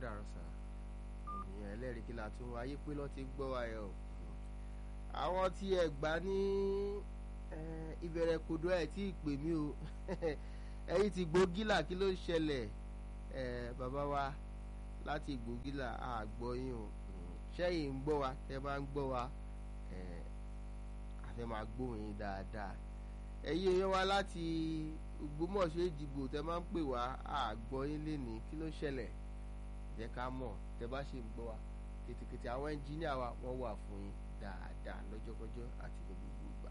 dàrú sá ènìyàn ẹlẹ́rìí kí la tún wá ayé pé lọ́ọ́ ti gbọ́ wa yẹ o àwọn tí ẹ gbà ní ìbẹ̀rẹ̀ kodo ẹ̀ tí ì pè mí o ẹ̀yin ti gbógílà kí ló ń ṣẹlẹ̀ bàbá wa láti gbógílà àgbọ̀ yín o ṣẹ́yìn ń gbọ́ wa tẹ́ bá ń gbọ́ wa àfẹ́ máa gbóhùn yín dáadáa ẹ̀yin èèyàn wa láti Ògbómọ̀ṣọ́ Èjìgbò tẹ́ máa ń pè wá àgbọ̀ yín lénìí kí ló ṣẹlẹ̀ jẹ́ ká mọ̀ tẹ́ bá ṣe ń gbọ́ wa kètèkètè àwọn ẹnjíníà wa wọ́n wà fún yín dáadáa lọ́jọ́kọ́jọ́ àti gbogbo